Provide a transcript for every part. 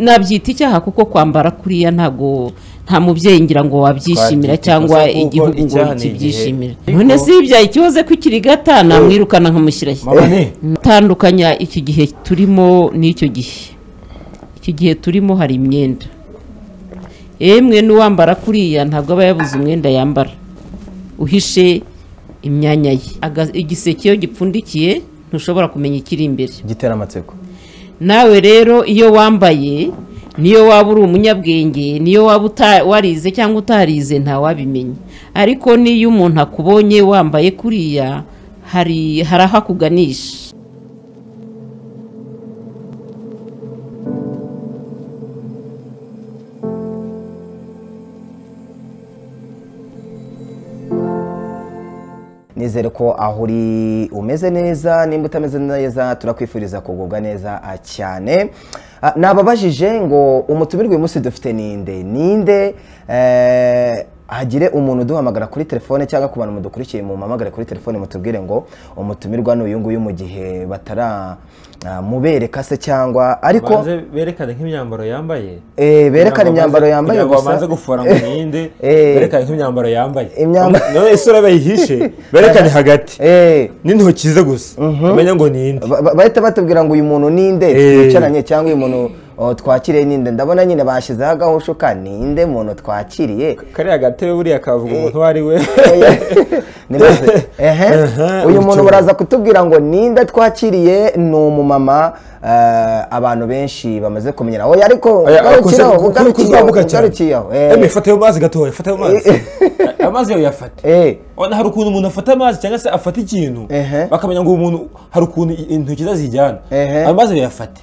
nabyita icyaha kuko kwambara kuriya ntago nta mubyeyi ngira ngo wabyishimira Twabyita cyangwa ikosa kuko igihugu ngo icyaha ni igihe. kibyishimira Ariko- none si ibyaha ikibazo ko ikiri gata namwirukana nkamushyirashya Mabone. tandukanya iki gihe turimo n'icyo gihe iki gihe turimo hari imyenda yemwe n'uwambara kuriya ntabwo aba yabuze umwenda yambara uhishe imyanya ye Aga- igiseke iyo gipfundikiye ntushobora kumenya ikiri imbere gitera amatsiko nawe rero iyo wambaye niyo waba uri umunyabwenge niyo waba uta- warize cyangwa utarize ntawabimenya ariko niyo umuntu akubonye wambaye kuriya hari hari aho akuganisha nizere ko aho uri umeze neza nimba utameze neza turakwifuriza kugubwa neza ah, cyane Ah, nababajije ngo umutumirwa uyu munsi dufite ninde ninde Eh, hagire umuntu uduhamagara kuri telefone cyangwa ku bantu mudukurikiye mumpamagare kuri telefone mutubwire ngo umutumirwa ni uyu nguyu mu gihe bataramubereka se cyangwa ariko banze berekane nk'imyambaro yambaye Eh, berekane imyambaro Kugira ngo yambaye babanze- kugira ngo babanze gufora ngo ninde Eh. berekane nk'imyambaro yambaye Imyambaro- nawe isura bayihishe berekane hagati Eh, n'intoki ze gusa umenya ngo ninde ba- ba- bahita batubwira ngo uyu muntu ninde Eh. twicaranye cyangwa uyu muntu oh, twakiriye ninde ndabona nyine bashyizeho agahushuka ninde muntu twakiriye kariya gatebe buriya kavuga umuntu uwo ari we Nibaze, ehe, Ehe, uyu muntu ubucuruzi. buraza kutubwira ngo ninde twakiriye ni umumama eh, abantu benshi bamaze kumenyera oya ariko ugarukiyeho ugarukiyeho ugarukiyeho eme fata ayo mazi gatoya fata ayo mazi ayo mazi yawe yafata Eh. Ona hari ukuntu umuntu afata amazi cyangwa se afata ikintu Ehe. bakamenya ngo uwo muntu hari ukuntu i- intoki ze zijyana Ehe. ayo mazi yafate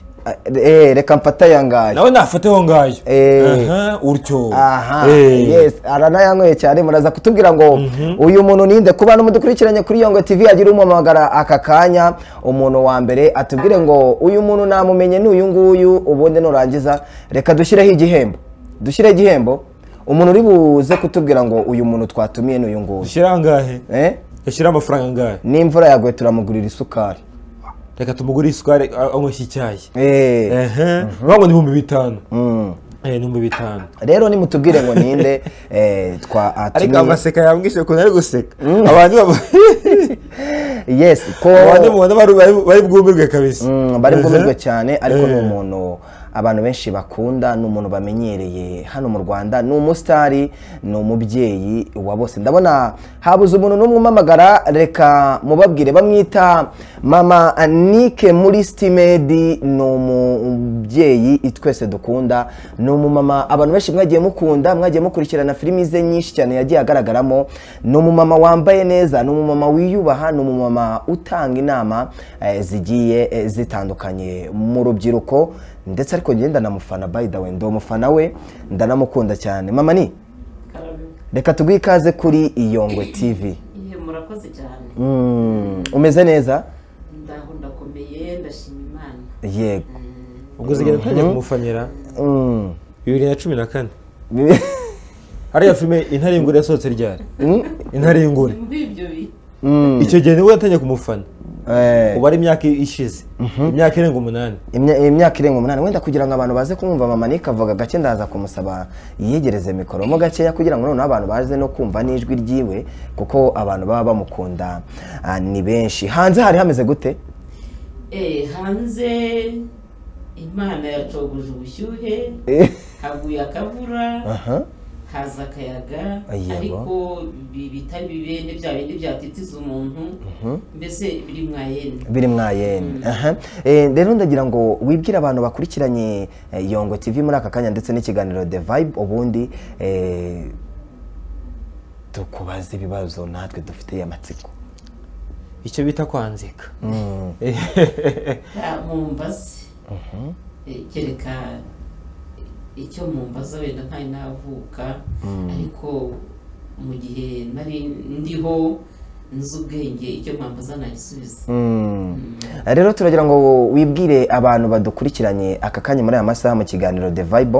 reka mfate aya ngaya nawe nafate aho ngayo Eh. Aha, utyo aha Eh. yes aranayanyweye cyane muraza kutubwira ngo uyu muntu ninde ku bantu mudukurikiranye kuri yongo tv agira umuhamagara aka kanya umuntu wa mbere atubwire ngo uyu muntu namumenye ni uyu nguyu ubundi nurangiza reka dushyireho igihembo dushyireho igihembo umuntu uri buze kutubwira ngo uyu muntu twatumiye ni uyu nguyu ushyira angahe Eh? yashyira amafaranga angahe n'imvura yaguye turamugurira isukari reka tumugure isukari a- anyweshe icyayi Eh. ehe vuga ngo ni ibihumbi bitanu Mm. eh ni ibihumbi bitanu rero nimutubwire ngo ninde eh, twa ariko atumiye amaseka yambwishije ukuntu ari guseka abantu baba- yes ko abantu mubona bari- bari- bari bwumirwe kabisa Mm, bari bwumirwe Ehe. cyane ariko ni Eh. umuntu abantu benshi bakunda ni umuntu bamenyereye hano mu rwanda ni umusitari ni umubyeyi wa bose ndabona habuze umuntu n'umwe umamagara reka mubabwire bamwita mama anike muri sitimedi ni umubyeyi twese dukunda ni umumama abantu benshi mwagiye mukunda mwagiye mukurikirana filimi ze nyinshi cyane yagiye agaragaramo ni umumama wambaye neza ni umumama wiyubaha ni umumama utanga inama eh, zigiye eh, zitandukanye mu rubyiruko ndetse ariko njye ndanamufana by the way ndi umufana we ndanamukunda cyane mama ni reka tuguhe ikaze kuri iyongwe tv murakoze cyane Mm, umeze neza ndaho ndakomeye ndashima imana yego ubwo zigenda ntangiye kumufanyira Mm. bibiri na cumi na kane hariya filime intaringure yasohotse ryari Mm, intaringure muri ibyo bihe mm, icyo gihe nibwo yatangiye kumufana eh. ubu ari imyaka ishize imyaka irenga umunani Imya- imyaka irenga umunani wenda kugira ngo abantu baze kumwumva mama Nick avuga gake ndaza kumusaba yiyegereze mikoro mo gakeya kugira ngo noneho abantu baze no kumva n'ijwi ryiwe kuko abantu baba bamukunda ah, ni benshi hanze hari hameze gute Eh, hanze imana yacoguje ubushyuhe Eh, haguye akavura aha. haza akayaga Yego. ariko bi- bitari bibende bya bindi byatitiza umuntu mbese biri mwayende biri mwayene aha Eh, rero ndagira ngo wibwire abantu bakurikiranye eh, yongo tv muri aka kanya ndetse n'ikiganiro the vibe ubundi eh, tukubaze ibibazo natwe dufiteye amatsiko icyo bita kwanzika mumbaze Eh, kereka icyo mumbaza wenda ntari navuka ariko mu gihe nari ndiho nzi ubwenge icyo mwambaza nagisubiza Mm. rero turagira ngo wibwire abantu badukurikiranye aka kanya muri aya masaha mu kiganiro The Vibe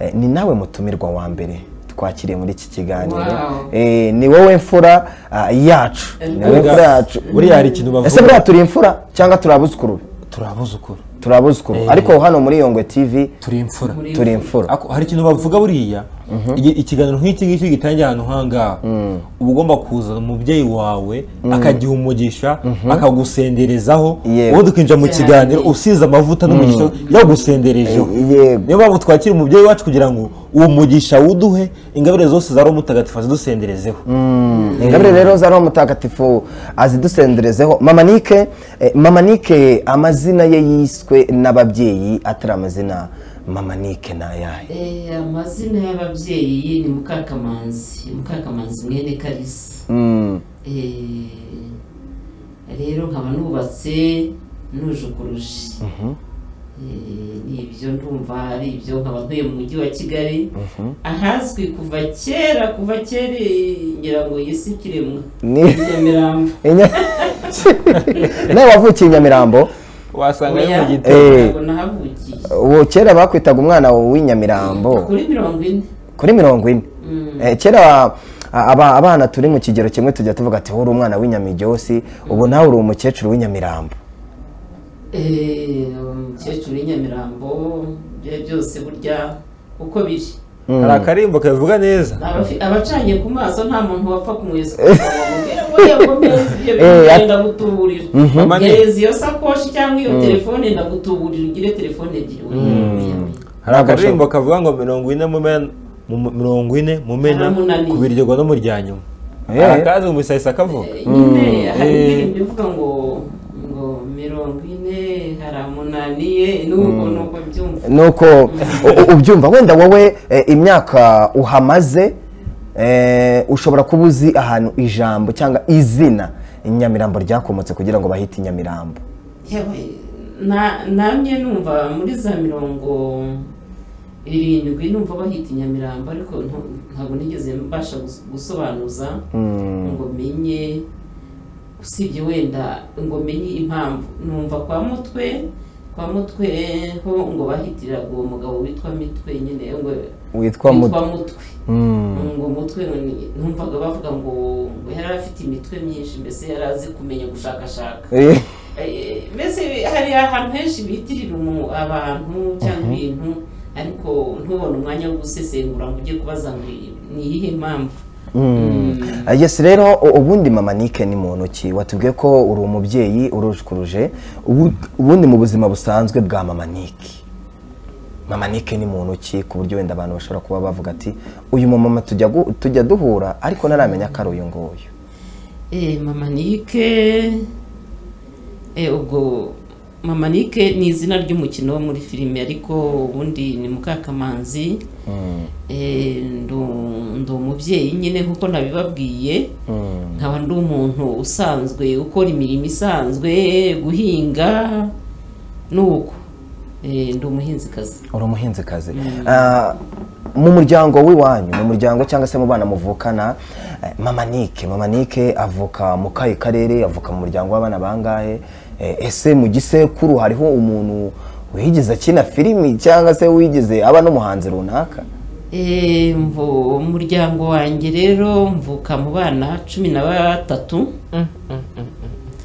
eh, ni nawe mutumirwa wa mbere twakiriye muri iki kiganiro Wow. Eh, ni wowe mfura ah, yacu ni wowe Buriya- mfura yacu buriya hari ikintu bavuga. ese buriya turi imfura cyangwa turi abuzukuru be? turabuzukuru turabuzukuru ariko hano muri yongwe tv turi imfura turi imfura Ako- hari ikintu bavuga buriya igi- ikiganiro nk'iki ngiki gitangira ahantu hangaha uba ugomba kuzana umubyeyi wawe akagiha umugisha akagusenderezaho Yego. wowe tukinjira mu kiganiro usize amavuta n'umugisha yagusenderejeho Yego. niyo mpamvu twakira umubyeyi wacu kugira ngo uwo mugisha wuduhe ingabire zose za roho mutagatifu azidusenderezeho ingabire rero za roho mutagatifu azidusenderezeho mama nike eh, mama nike amazina ye yiswe n'ababyeyi atari amazina mama nike ni ayahe Eh, amazina y'ababyeyi ni mukakamanzi mukakamanzi mwene karisa Mm, Eh, rero nkaba nubatse nuje ukurusha Eh, nibyo ndumva ari ibyo nkaba ntuye mu mujyi wa kigali ahazwi kuva kera kuva kera eh, ngira ngo yesi kiremwa ni- nyamirambo Inya- nawe wavukiye i nyamirambo wasanga oya Eh. ntabwo nahavukiye uwo kera bakwitaga umwana w'inyamirambo kuri mirongo ine kuri mirongo ine Mm. Eh, kera aba- abana turi mu kigero kimwe tujya tuvuga ati uri umwana w'inyamijyosi ubu nawe uri umukecuru w'inyamirambo Eh, umukecuru w'inyamirambo ibyo byose burya uko biri hari akarimbo kabivuga neza Abafi- abacanye ku maso nta muntu wapfa kumwesa kugira ndagutuburira Mama ni- gereza iyo sakoshi cyangwa iyo telefone ndagutuburira ugire telefone ebyiri hari akaririmbo kavuga ngo mirongo ine mu mena mu mu- mirongo ine mu mena Haramu nani. kubiryogo no mu rya nyuma Eh. hari akazi mu bisahisa kavuga nyine hari Eh. indirimbo ivuga ngo ngo mirongo ine hari amunaniye nuko nuko byumva nuko u- u- ubyumva wenda wowe eh, imyaka uhamaze eh, ushobora kuba uzi ahantu ijambo cyangwa izina inyamirambo ryakomotse kugira ngo bahite inyamirambo Yewe, na- namye numva muri za mirongo irindwi numva bahita inyamirambo ariko nta- ntabwo nigeze mbasha gus- gusobanuza ngo menye usibye wenda ngo menye impamvu numva kwa mutwe kwa mutwe ho ngo bahitiraga uwo mugabo witwa mitwe nyine ngo Witwa Mutwe. mutwe Mm. ngo umutwe ni- numvaga bavuga ngo ngo yari afite imitwe myinshi mbese yari azi kumenya gushakashaka Eh, Eh, mbese hari ahantu henshi bitirira umu- abantu cyangwa ibintu ariko ntubone umwanya wo gusesengura ngo ujye kubaza ngo iyi- ni iyihe mpamvu Mm. Ah, yes rero u- ubundi mama nike ni muntu ki watubwiye ko uri umubyeyi urujukuruje ubu- ubundi mu buzima busanzwe bwa mama nike mama nike ni muntu ki ku buryo wenda abantu bashobora kuba bavuga ati uyu mumama tujya gu- tujya duhura ariko ntaramenya ko ari uyu nguyu Eh, mama nike eh, ubwo mama nike ni izina ry'umukino wo muri filime ariko ubundi ni mukakamanzi Eh, ndu- ndi umubyeyi nyine nk'uko nabibabwiye nkaba ndi umuntu usanzwe ukora imirimo isanzwe guhinga nuko Eh, ndi umuhinzikazi uri umuhinzikazi Ah, mu muryango w'iwanyu mu muryango cyangwa se mu bana muvukana eh, mama nike mama nike avuka mu kahe karere avuka mu muryango w'abana bangahe Eh, ese mu gisekuru hariho umuntu wigeze akina filimi cyangwa se wigeze aba n'umuhanzi runaka Eh, mvu- umuryango wanjye rero mvuka mu bana cumi na batatu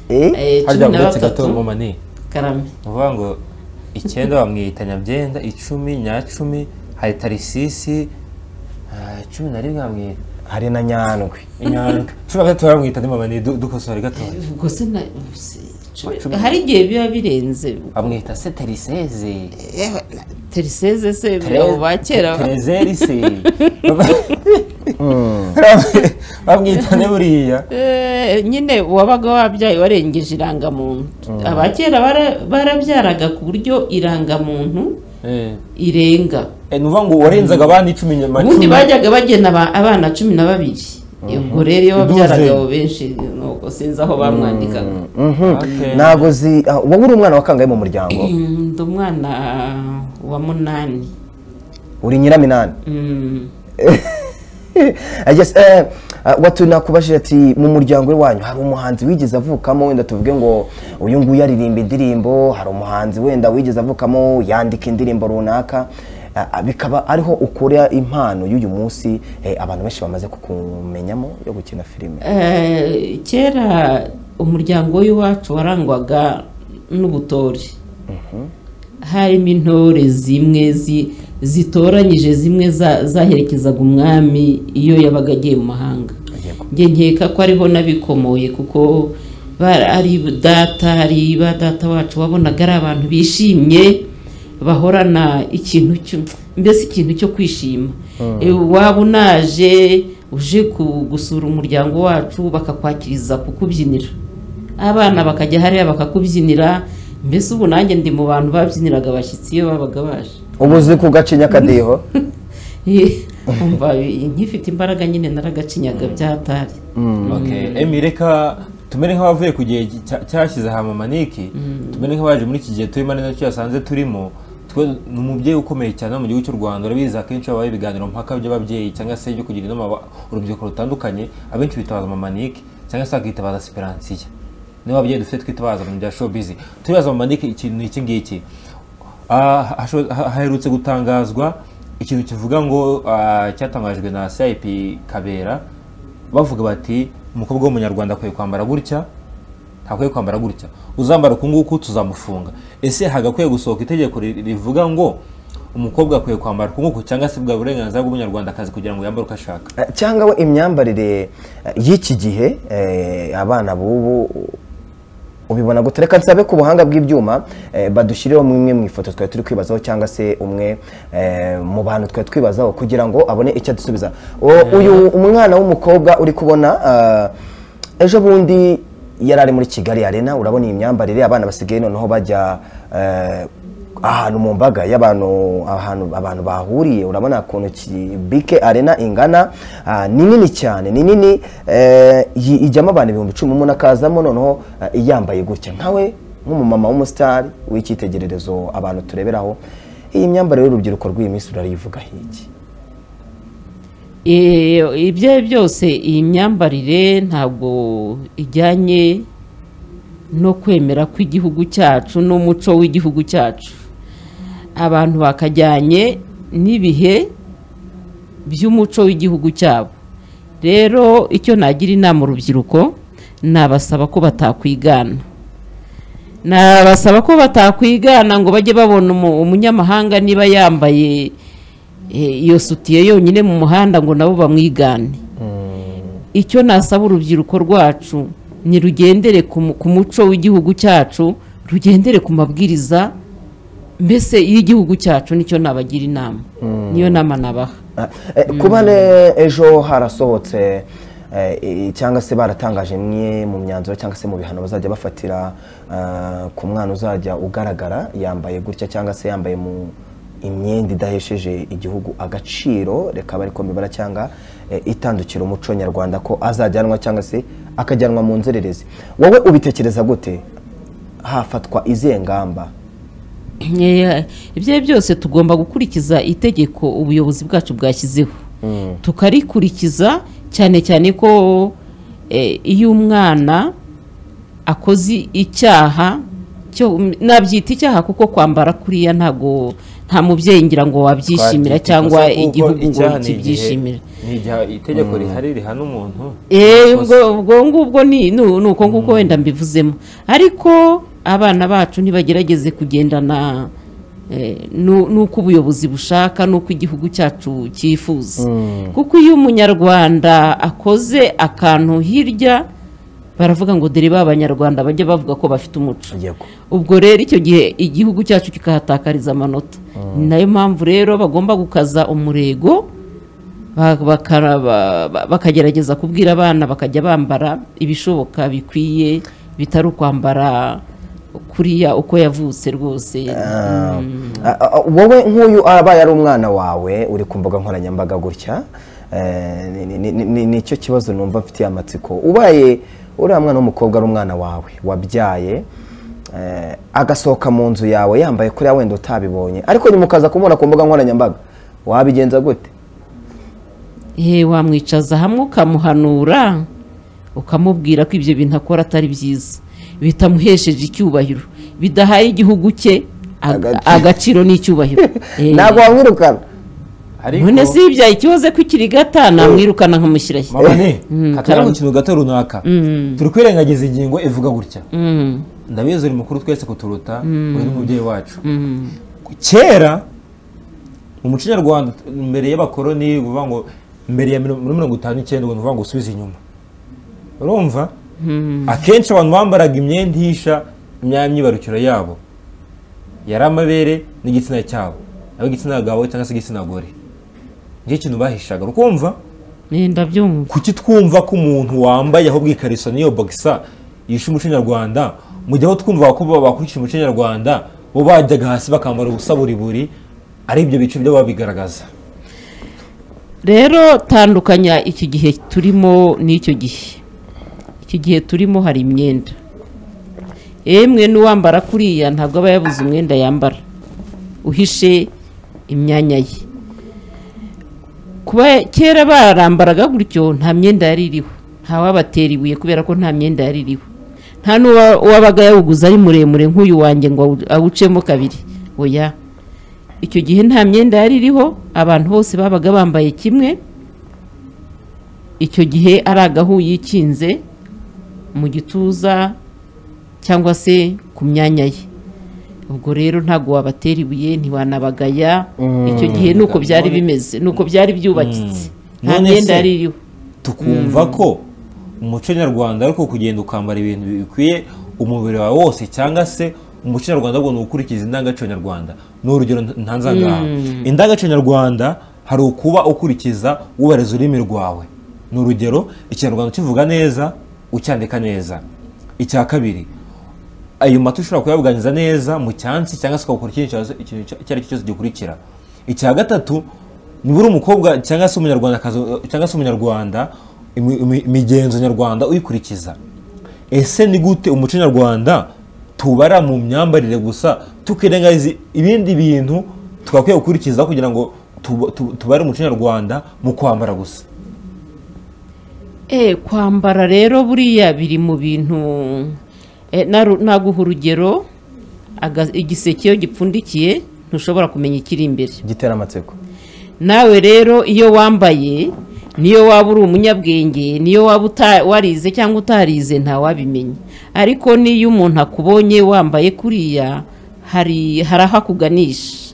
Eh? Eh, harya cumi na uretse gato batatu mama ni karame uvuga ngo icyenda bamwita nyabyenda icumi nyacumi hari tarisisi ah, cumi na rimwe bamwita hari na nyandwi inyandwi cumi na gatatu baramwita ni mama ni du- dukosore gatoya ubwo se na se- cumi- Cumi. hari igihe biba birenze bamwita se tariseze teriseze se Tere- abo ba kera Terezeri se bamwita ne buriya Eh, nyine uwabaga wabyaye warengeje irangamuntu aba kera bara- barabyaraga ku buryo irangamuntu Eh, irenga eh, ni ukuvuga ngo warenzaga abandi icumi nyuma ubundi cumi. bajyaga bagena aba- abana cumi na babiri ubwo rero iyo babyaraga Duzeni. abo benshi nuko sinzi aho bamwandikaga Okay. ntabwo zi ah, wowe uri umwana wa kangahe mu muryango Mm, ndi umwana wa munani uri nyiraminani Mm. I guess, eh, ah, watu nakubajije ati mu muryango wanyu hari umuhanzi wigeze avukamo wenda tuvuge ngo uyu nguyu aririmba indirimbo hari umuhanzi wenda wigeze avukamo yandika indirimbo runaka ah, ah, bikaba ariho ukura impano y'uyu munsi eh, abantu benshi bamaze kukumenyamo yo gukina filime Eh, kera umuryango w'iwacu warangwaga n'ubutore harimo intore zimwe zi- zitoranyije zimwe za- zaherekezaga umwami iyo yabaga agiye mu mahanga njye nkeka ko ariho n'abikomoye kuko ba- ari data ari ba data wacu wabonaga ari abantu bishimye bahorana ikintu cyo- mbese ikintu cyo kwishima E, waba unaje uje ku- gusura umuryango wacu bakakwakiriza kukubyinira abana bakajya hariya bakakubyinira mbese ubu nanjye ndi mu bantu babyiniraga abashyitsi iyo babaga baje ubu uzi ku gacinya akadiho umva nkifite imbaraga nyine naragacinyaga byatari Okay. Emi reka tumere nk'abavuye ku gihe cya- cyashyize aha mamaniki tumere nk'abaje muri iki gihe turimo ari nacyo yasanze turimo twe ni umubyeyi ukomeye cyane hano mu gihugu cy'u rwanda urabizi akenshi habaye ibiganiro mpaka by'ababyeyi cyangwa se byo kugira inama aba- urubyiruko rutandukanye abenshi bitabaza mamaniki cyangwa se bakitabaza siperansiya niba ababyeyi dufite twitabaza mu bya showbiz turibaza mamaniki ikintu ni iki ngiki Ah, hasho- ha- haherutse gutangazwa ikintu kivuga ngo ah, cyatangajwe na cip kabera bavuga bati umukobwa w'umunyarwanda akwiye kwambara gutya ntakwiye kwambara gutya uzambara uku nguku tuzamufunga ese hagakwiye gusohoka itegeko ri- rivuga ngo umukobwa akwiye kwambara uku nguku cyangwa se bwa burenganzira bw'umunyarwandakazi kugira ngo yambare uko ashaka Eh, cyangwa we imyambarire eh, y'iki gihe eh, abana b'ubu ubibona gute reka nsabe ku buhanga bw'ibyuma eh, badushyirireho imwe mu ifoto twari turi kwibazaho cyangwa se umwe eh, mu bantu twari twibazaho kugira ngo abone icyo adusubiza O- uyu umwana w'umukobwa uri kubona ah, ejo bundi yari ari muri kigali arena urabona iyi myambarire abana basigaye noneho bajya eh, ahantu mu mbaga y'abantu ahantu abantu bahuriye urabona ukuntu ki- bike arena ingana ah, ni nini cyane ni nini eh, yi- ijyamo abantu ibihumbi cumi umuntu akazamo noneho ah, yambaye gutya nkawe nk'umumama w'umusitari w'icyitegererezo abantu tureberaho iyi myambarire y'urubyiruko rw'iyi minsi rurayivuga hiki Eh, ibyo ari byo byose iyi myambarire ntabwo ijyanye no kwemera kw'igihugu cyacu n'umuco w'igihugu cyacu abantu bakajyanye n'ibihe by'umuco w'igihugu cyabo rero icyo nagira inama urubyiruko nabasaba ko batakwigana nabasaba ko batakwigana ngo bajye babona umu- umunyamahanga niba yambaye eh, iyo sutiye yonyine mu muhanda ngo nabo bamwigane icyo nasaba urubyiruko rwacu ni rugendere ku mu- ku muco w'igihugu cyacu rugendere ku mabwiriza mbese y'igihugu cyacu nicyo nabagira inama niyo nama nabaha Ah, eh, ku bane ejo harasohotse eh, i- cyangwa se baratangaje imwe mu myanzuro cyangwa se mu bihano bazajya bafatira ah, ku mwana uzajya ugaragara yambaye gutya cyangwa se yambaye mu imyenda idahesheje igihugu agaciro reka bari mbibara cyangwa eh, itandukira umuco nyarwanda ko azajyanwa cyangwa se akajyanwa mu nzererezi wowe ubitekereza gute hafatwa izihe ngamba Eh, ibyo ari byo byose tugomba gukurikiza itegeko ubuyobozi bwacu bwashyizeho tukarikurikiza cyane cyane ko eh, iyo umwana akoze icyaha cyo nabyita icyaha kuko kwambara kuriya ntago nta mubyeyi ngira ngo wabyishimira Twabyita cyangwa ikosa kuko igihugu ngo icyaha ni igihe- kibyishimira ni igihe itegeko rihari rihana umuntu Eh, ubwo ubwo ngubwo ni ni ni uko nguko wenda mbivuzemo ariko abana bacu ntibagerageze kugendana eh, nu- n'uko ubuyobozi bushaka n'uko igihugu cyacu cyifuza kuko iyo umunyarwanda akoze akantu hirya baravuga ngo dore b'abanyarwanda bajya bavuga ko bafite umuco Yego. ubwo rero icyo gihe igihugu cyacu kikahatakariza amanota ni nayo mpamvu rero bagomba gukaza umurego ba- bakara- ba- ba- bakagerageza kubwira abana bakajya bambara ibishoboka bikwiye bitari ukwambara kuriya uko yavutse rwose Ah, ah, ah, wowe nk'uyu abaye ari umwana wawe uri ku mbuga nkoranyambaga gutya eh, ni- ni- ni- ni- nicyo kibazo numva mfitiye amatsiko ubaye uriya mwana w'umukobwa ari umwana wawe wabyaye eh, agasohoka mu nzu yawe yambaye kuriya wenda utabibonye ariko ntimukaza kumubona ku mbuga nkoranyambaga wabigenza gute Eh, wamwicaza hamwe ukamuhanura ukamubwira ko ibyo bintu akora atari byiza bitamuhesheje icyubahiro bidahaye igihugu cye aga- Agaciro. agaciro n'icyubahiro Eh, ntabwo wamwirukana ariko none si ibyaha ikibazo ko ikiri gata namwirukana nkamushyirayo mama ne katari mu kintu gato runaka turi kwirengagiza ingingo ivuga gutya ndabizi uri mukuru twese kuturuta uri n'umubyeyi wacu kera mu muco nyarwanda mbere y'abakoroni ni ukuvuga ngo mbere ya mirongo mirongo itanu n'icyenda ni ukuvuga ngo usubize inyuma urumva akenshi abantu bambaraga imyenda ihisha imyamyibarukiro yabo yari amabere n'igitsina cyabo yaba igitsina gabo cyangwa se igitsina gore nicyo kintu bahishaga ukumva ni ndabyumva kuki twumva ko umuntu wambaye ahubwo ikariso n'iyo bogisa yishe umuco nyarwanda mu gihe aho twumva ko bakurikije umuco nyarwanda bo bajyaga hasi bakambara ubusa buri buri ari ibyo bice byo babigaragaza rero tandukanya iki gihe turimo n'icyo gihe iki gihe turimo hari imyenda yemwe n'uwambara kuriya ntabwo aba yabuze umwenda yambara uhishe imyanya ye kuba kera barambaraga gutyo nta myenda yari iriho ntawabatera ibuye kubera ko nta myenda yari iriho nta n'uwabaga yawuguze ari muremure nk'uyu wanjye ngo awu- awucemo kabiri oya icyo gihe nta myenda yari iriho abantu bose babaga bambaye kimwe icyo gihe ari agahu yikinze mu gituza cyangwa se ku myanya ye ubwo rero ntabwo wabatera ibuye ntiwanabagaya icyo gihe ni uko byari bimeze ni uko byari byubakitse nta None myenda se- yari iriho tukumva ko umuco nyarwanda ariko kugenda ukambara ibintu bikwiye umubiri wawe wose cyangwa se umuco nyarwanda ahubwo ni ugukurikiza indangagaciro nyarwanda ni urugero nta- ntanze ngaha indangagaciro nyarwanda hari ukuba ukurikiza wubahiriza ururimi rwawe ni urugero ikinyarwanda ukivuga neza ucyandika neza icya kabiri ayo mata ushobora kuyabuganiza neza mu cyansi cyangwa se ukagukora ikindi kibazo- ikintu icyo icyo ari cyo cyose gikurikira icya gatatu nibura umukobwa cyangwa se umunyarwandakazi cyangwa se umunyarwanda imi- imi- imigenzo nyarwanda uyikurikiza ese ni gute umuco nyarwanda tubara mu myambarire gusa tukirengagiza ibindi bintu twakwiye gukurikiza kugira ngo tuba- tu- tubare umuco nyarwanda mu kwambara gusa Eh, kwambara rero buriya biri mu bintu eh, naru- naguha urugero aga- igiseke iyo gipfundikiye ntushobora kumenya ikiri imbere gitera amatsiko nawe rero iyo wambaye niyo waba uri umunyabwenge niyo waba uta- warize cyangwa utarize ntawabimenya ariko n'iyo umuntu akubonye wambaye kuriya hari hari aho akuganisha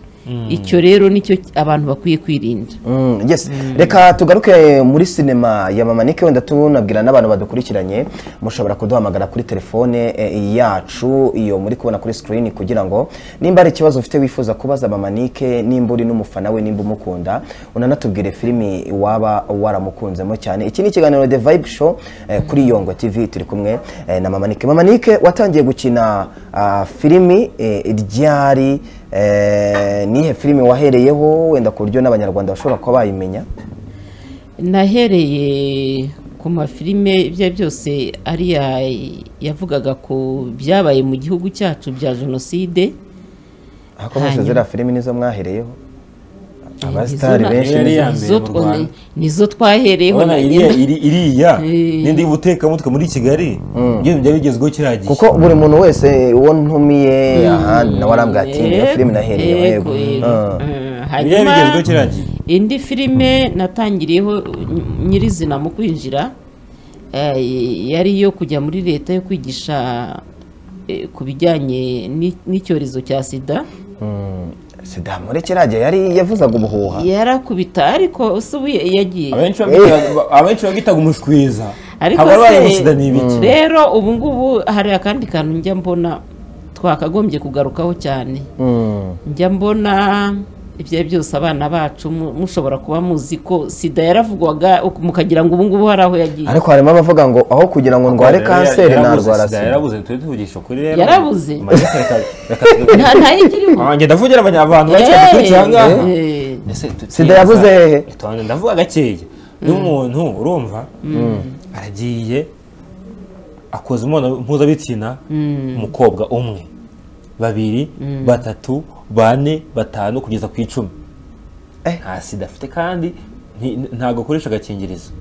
icyo rero nicyo abantu bakwiye kwirinda Mm, yes reka tugaruke muri sinema ya mama nike wenda tunabwira n'abantu badukurikiranye mushobora kuduhamagara kuri telefone eh, yacu iyo muri kubona kuri screen kugira ngo nimba hari ikibazo ufite wifuza kubaza mama nike nimba uri n'umufana we nimba umukunda unanatubwire filimi waba waramukunzemo cyane iki ni ikiganiro The Vibe Show eh, kuri Yongo TV turi kumwe eh, na mama nike mama nike watangiye gukina ah, filimi eh, ryari Eh, nihe filime wahereyeho wenda ku buryo n'abanyarwanda bashobora kuba bayimenya nahereye ku mafilime ibyo ari byose ariya yavugaga ku byabaye mu gihugu cyacu bya jenoside hakomeje Hanyuma. ziriya filime nizo mwahereyeho Izo abasitari na- benshi Yari nizo- ya mbere izo mu two- Rwanda. nizo twahereyeho urabona na- iriya iri- iriya Eh. n'indi gutekamutwe muri kigali ibyo byari bigezweho kiriya gihe kuko buri muntu wese uwo ntumiye ahandi nawe arambwira ati Yego, niyo filime nahereyeho yego, yego yego. Ah. Eh, ibyo hanyuma bigezweho kiriya gihe indi filime natangiriyeho ny- nyirizina mu kwinjira eh, yari iyo kujya muri leta yo kwigisha eh, ku bijyanye n'i- n'icyorezo cya sida Mm. sida muri kiriya gihe yari yavuzaga ubuhuha yarakubita ariko usubuye yagiye abenshi babwita- abenshi babwitaga umushwiza ariko haba se- arwaye umusida ni ibiki rero ubu ngubu hari akandi kantu njya mbona twakagombye kugarukaho cyane Mm. njya mbona ibyo ari byose abana bacu mu- mushobora kuba muzi ko sida yaravugwaga uku- mukagira ngo ubu ngubu hari aho yagiye ariko harimo abavuga ngo aho kugira ngo ndware Yarabuze, kanseri yarabuze, sida narwara sida yarabuze tujye tuvugisha ukuri rero Yarabuze. Amarira reka- reka tugakomeze. nta nta y'ikirimo Ah, njye ndavugira abanya- abantu bake Eh, bakurikira aha ngaha eh. Ese tu- Sida yabuze hehe? Tonde, ndavuga gakeya n'umuntu urumva aragiye akoze imibonano mpuzabitsina umukobwa umwe babiri batatu bane batanu kugeza ku icumi Eh. nta sida afite kandi nti- ntabwo akoresha agakingirizo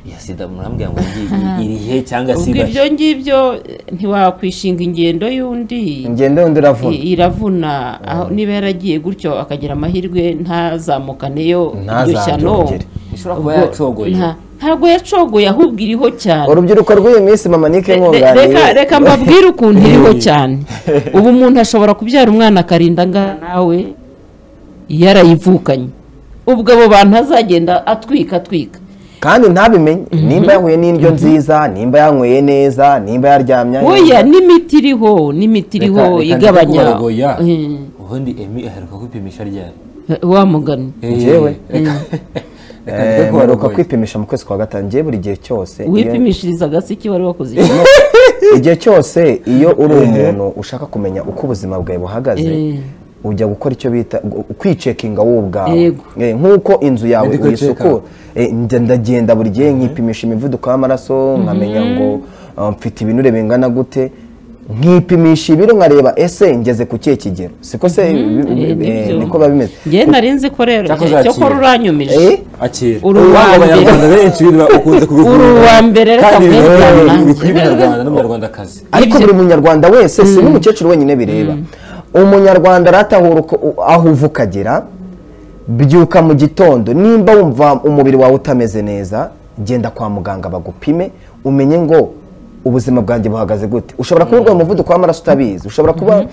iya sida murambwira ngo ngi- irihe cyangwa se ubwo ibahe? ibyo ngibyo eh, ntiwakwishinga ingendo y'undi ingendo yundi uravuna I- iravuna aho niba yaragiye gutyo akagira amahirwe ntazamukaneyo iryo shyano Ntazarongere. Ishobora kuba Ubwo yacogoye. nta- ntabwo yacogoye ahubwo iriho cyane urubyiruko rw'iyi minsi mama nike Re- nkunganiye reka reka mbabwire ukuntu iriho cyane ubu umuntu ashobora kubyara umwana akarinda angana nawe yarayivukanye ubwo abo bantu azagenda atwika atwika kandi ntabimenye nimba yanyweye n'indyo nziza nimba yanyweye neza nimba yaryamye oya n'imiti iriho n'imiti iriho igabanya Mm. ubundi emi aheruka kwipimisha ryari wa mugani Njyewe? Eh, reka- reka ndeke Eh, mperuka kubarogoya. kwipimisha mu kwezi kwa gatanu ngewe buri gihe cyose iyo- wipimishirizaga si iki wari wakoze iki? igihe cyose iyo uri umuntu ushaka kumenya uko ubuzima bwawe buhagaze Eh. ujya gukora icyo bita gu- kwicekinga wowe ubwawe Yego. Eh, nk'uko inzu yawe Medical uyisukura Eh, njya ndagenda buri gihe nkipimisha imivuduko w'amaraso nkamenya ngo ah, mfite ibinure bingana gute nkipimisha ibiro nkareba ese ngeze ku kihe kigero siko se bi- bi- Eh, bi- eh, nibyo. niko biba bimeze njye narinzi ko rero Cyakoze cyakora akira. uranyumije Eh? akira Uri uwa Urwanda mbere. abanyarwanda benshi biba- ukunze kubikunda. Uri uwa mbere, reka kandi mbere bikaba bwa biri- mbere. bikwiye umunyarwanda n'umunyarwandakazi ariko Ibyo- buri munyarwanda wese si n'umukecuru wenyine bireba umunyarwanda aratahura uko- aho uva ukagera byuka mu gitondo nimba wumva umubiri wawe utameze neza genda kwa muganga bagupime umenye ngo ubuzima bwanjye buhagaze gute ushobora kuba urwaye umuvuduko w'amaraso utabizi ushobora kuba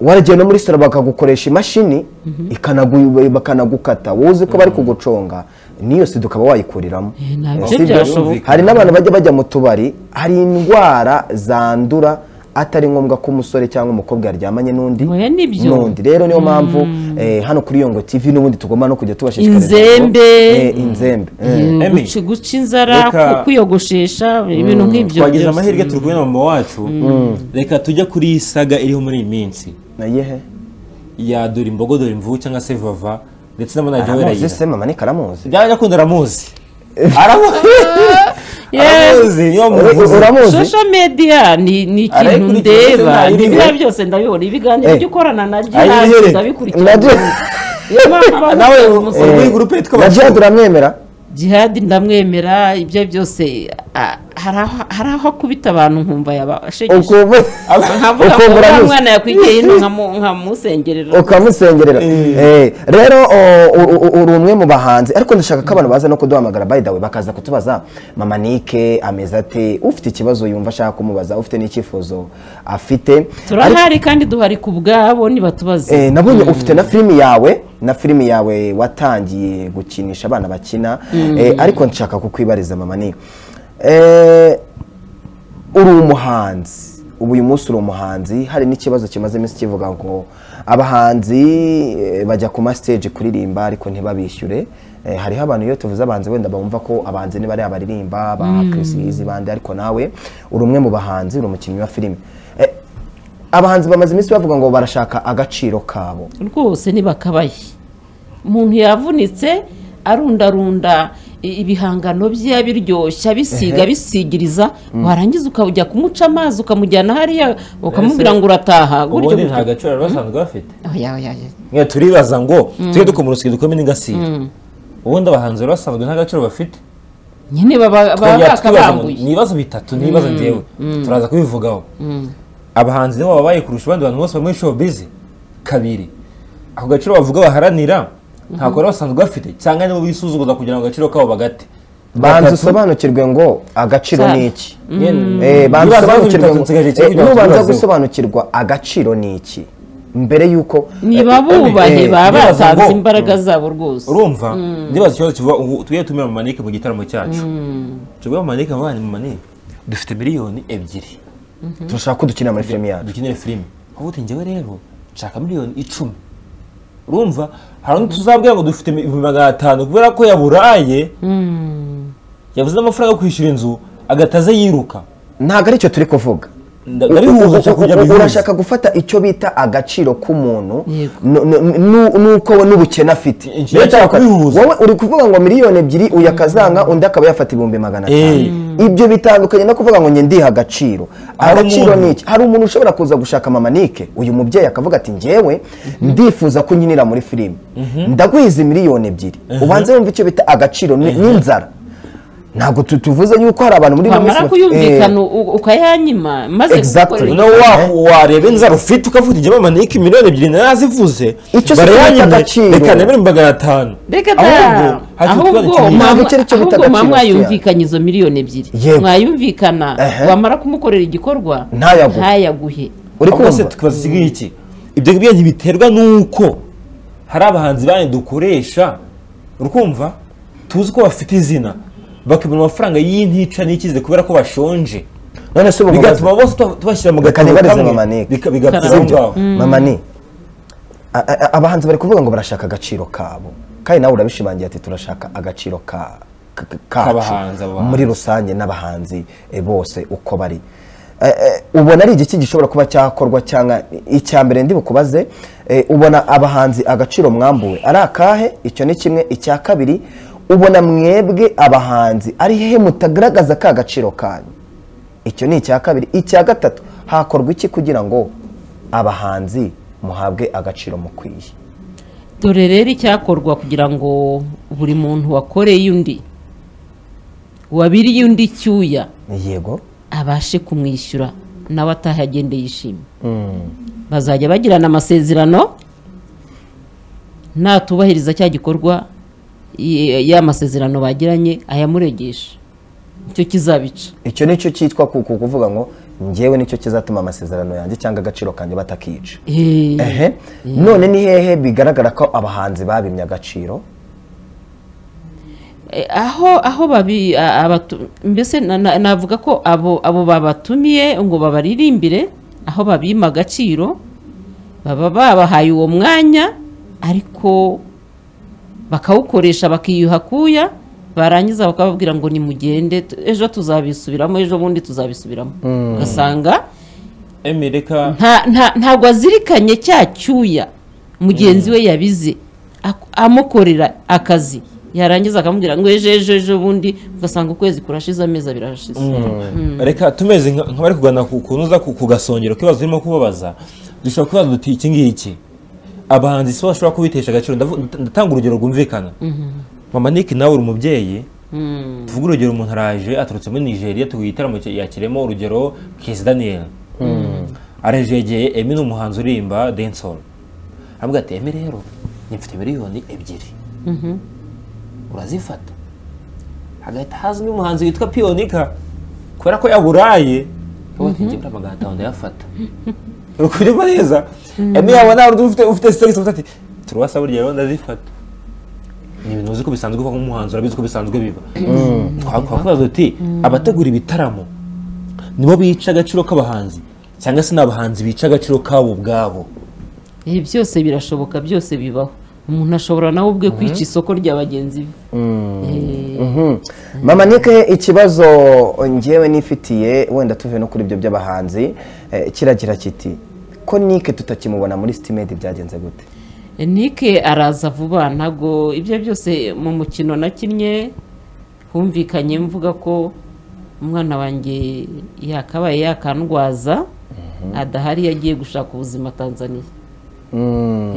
waragiye no muri salo bakagukoresha imashini ikanagu- bakanagukata wowe uzi ko bari kuguconga n'iyo sida ukaba wayikuriramo Eh, ntabyo Si ibyo? byashoboka. hari n'abantu bajya bajya mu tubari hari indwara zandura atari ngombwa ko umusore cyangwa umukobwa yaryamanye n'undi Oya, nibyo. n'undi rero niyo mpamvu eh, hano kuri yongo tv n'ubundi tugomba no kujya tubashishikariza Inzembe. Eh, inzembe eh. Eh, Emi, guca- guca inzara reka- ku- kwiyogoshesha ibintu nk'ibyo twagize byose. amahirwe turi kumwe na mama wacu reka tujya kuri iyi saga iriho muri iyi minsi nayehe ya dore imbogo dore imvubu cyangwa se vava ndetse n'amanajya aramuzi werayira se mama nika aramuzi byaba nyakunda aramuzi aramuzi aramuzi niyo muvuzi Ura- uramuzi social media ni ni ikintu Arayikurikiye ndetse ndeba ntayiriwe. nibiriya byose ndabibona ibiganiro Eh. byo ukorana na Ayihere. jihadi ndabikurikira Nabyo- Niyo mpamvu nawe bavuga ngo uri umusore- muri gurupe yitwa na jihad uramwemera jihadi ndamwemera ibyo byose a- hari aho- hari aho akubita abantu nkumva yabashegesha ukumva nkavuga ngo ukumva uriya uramuzi mwana yakwigeye ino nkamu- nkamusengerera ukamusengerera Eh, rero o- u- u- uri umwe mu bahanzi ariko ndashaka ko abantu baza no kuduhamagara by the way bakaza kutubaza mama nike ameze ate ufite ikibazo yumva ashaka kumubaza ufite n'icyifuzo afite Ariko- turahari kandi duhari ku bwabo nibatubaze Eh, nabonye ufite na filimi yawe na filimi yawe watangiye gukinisha abana bakina Eh, ariko nshaka kukwibariza mama ni Eh, uri umuhanzi ubu uyu munsi uri umuhanzi hari n'ikibazo kimaze iminsi kivuga ngo abahanzi eh, bajya ku masiteji kuririmba ariko ntibabishyure Eh, hariho abantu iyo tuvuze abahanzi wenda bumva ko abahanzi niba ari abaririmba ba kirisiyizi bande ariko nawe uri umwe mu bahanzi uri umukinnyi wa filime Eh, abahanzi bamaze iminsi bavuga ngo barashaka agaciro kabo rwose ntibakabaye umuntu yavunitse arundarunda i- ibihangano bye abiryoshya bisiga bisigiriza warangiza ukaba ujya kumuca amazi ukamujyana hariya ukamubwira ngo urataha gutyo ubundi gutyo. nta gaciro bari basanzwe bafite Oya, oya, oya. mwe turibaza ngo tujye dukoma urusyo dukome n'ingasire ubundi abahanzi bari basanzwe nta gaciro bafite nyine baba baba Twongera tukibaza ngo bakabanguye ni ibibazo bitatu n'ibibazo ngewe turaza kubivugaho abahanzi nibo babaye kurusha abandi bantu bose bari muri show bizi kabiri ako gaciro bavuga baharanira ntabwo bari basanzwe bafite cyangwa nibo bisuzuguza kugira ngo agaciro kabo bagate banza Batatu, usobanukirwe ngo agaciro Cyane. ni iki nyine, Eh, banza ibibazo usobanukirwe bitatu ngo- nsigaje eh, kimwe kugira ngo nubanza tubibazeho. gusobanukirwa agaciro ni iki mbere y'uko niba Eh, bubahe eh, baba ntibaza batanze ngo- imbaraga zabo rwose urumva ndibaza ikibazo kivuga ubu tujye tumira mamanike mu gitaramo cyacu tubwire mamanike mubane mamanike dufite miliyoni ebyiri turashaka ko dukina muri filime yacu dukenere filime aho uti njyewe rero nshaka miliyoni icumi urumva hari undi tuzabwira ngo dufite ibihumbi magana atanu kubera ko yaburaye yabuze amafaranga yo kwishyura inzu agahita aza yiruka ntabwo ari cyo turi kuvuga Nda- ndarihuza nshaka kujya bihuza. urashaka gufata icyo bita agaciro k'umuntu Yego. nu- nu- nu- nuko we n'ubukene afite Eh, nshaka Rero cyakora- kubihuza. wowe uri kuvuga ngo miliyoni ebyiri uyu akazanga undi akaba yafata ibihumbi magana Eh. atanu ibyo bitandukanye no kuvuga ngo njye ndiha agaciro Hari agaciro umuntu- ni iki hari umuntu ushobora kuza gushaka mama nike uyu mubyeyi akavuga ati njyewe ndifuza ko nkinira muri filime ndaguhiza miliyoni ebyiri ubanze wumva icyo bita agaciro ni- n'inzara ntabwo tu- tuvuze yuko hari abantu muri wamara bafite- Eh. kuyumvikana u- ukayanyima maze Exactly. gukorera- noneho wa- wareba inzara ufite ukavuga ujya mamanike miliyoni ebyiri nayo azivuze Icyo si barayanyimye, agaciro. reka nemere magana atanu reka da ahubwo hari ikintu tuba ahubwo dukeneye. mwa- mwaba- Ntabwo icyo ari cyo bita ahubwo mwaba agaciro mwayumvikanye izo miliyoni ebyiri Yego. mwayumvikana Ehe. wamara kumukorera igikorwa Ntayaguhe. ntayaguhe uri ahubwo se kumva tukazisigaye iki ibyo ngibyo biterwa n'uko hari abahanzi banyu dukoresha urumva tuzi ko bafite izina bakibona amafaranga y'intica n'ikize kubera ko bashonje none se ubu bigatuma bose tuba- tubashyira mu Reka gatabo nibarize kamwe Mama Nick. bika- bigatuma aho sibyo ngaho mama ni a- a- a- abahanzi bari kuvuga ngo barashaka agaciro kabo kandi nawe urabishimangira ati turashaka agaciro ka ka- ka- K'abahanzi, kacu abahanzi. muri rusange n'abahanzi eh, bose uko bari Eh, eh, ubona ari igiki gishobora kuba cyakorwa cyangwa icya mbere ndi bukubaze eh, ubona abahanzi agaciro mwambuwe ari akahe icyo ni kimwe icya kabiri ubona mwebwe abahanzi ari hehe mutagaragaza ka gaciro kanyu icyo ni icya kabiri icya gatatu hakorwa iki kugira ngo abahanzi muhabwe agaciro mukwiye dore rero icyakorwa kugira ngo buri muntu wakoreye undi wabiriye undi icyuya yego abashe kumwishyura nawe ataha agende yishimye bazajya bagirana amasezerano natubahiriza cya gikorwa y- ya masezerano bagiranye ayamuregesha icyo kizabica icyo ni cyo cyitwa ku- ku- kuvuga ngo ngewe nicyo kizatuma amasezerano yanjye cyangwa agaciro kanjye batakica Eh, ehe none ni hehe bigaragara ko abahanzi babimye agaciro Eh, aho aho babi a- abatu- mbese na- na- navuga ko abo abo babatumiye ngo babaririmbire aho babima agaciro baba babahaye uwo mwanya ariko bakawukoresha bakiyuha akuya barangiza bakababwira ngo nimugende tu- ejo tuzabisubiramo ejo bundi tuzabisubiramo ugasanga emi reka nta- nta- ntabwo azirikanye cya cyuya mugenzi we yabize ak- amukorera akazi yarangiza akamubwira ngo ejo ejo ejo bundi ugasanga ukwezi kurashize amezi abiri arashize reka tumeze nka- nk'abari kugana ku kunoza ku ku gasongero k'ibibazo turimo kubabaza dushobora kubaza duti iki ngiki abahanzi si bo bashobora kubitesha agaciro Ndavu- ndatanga urugero rwumvikana mama Nick nawe uri umubyeyi tuvuge urugero umuntu araje aturutse muri nigeria tuguye igitaramo cya- yakiremo urugero kisi daniel arajegeye emi ni umuhanzi urimba densol aramubwira ati emi rero nyifite miliyoni ebyiri urazifata hagahita haza undi muhanzi witwa piyonika kubera ko yaburaye ubu atinjye muri magana atanu ndayafata rukurimo neza emi yabona hari undi ufite ufite sitagisi ufite ati turabasa burya rero ndazifata ni ibintu uzi ko bisanzwe uva nk'umuhanzi urabizi ko bisanzwe biba twakwibaza uti abategura ibitaramo nibo bica agaciro k'abahanzi cyangwa se ni abahanzi bica agaciro kabo ubwabo ibi byose birashoboka byose bibaho umuntu ashobora nawe ubwe kwica isoko rya bagenzi be Eh, Mhm. mama nike ikibazo ngewe nifitiye wenda tuve no kuri ibyo by'abahanzi eh, kiragira kiti ko nike tutakimubona muri sitimedi byagenze gute nike araza vuba ntabwo ibyo byose mu mukino nakinnye humvikanye mvuga ko umwana wanjye yakabaye yakandwaza adahari yagiye gushaka ubuzima tanzaniya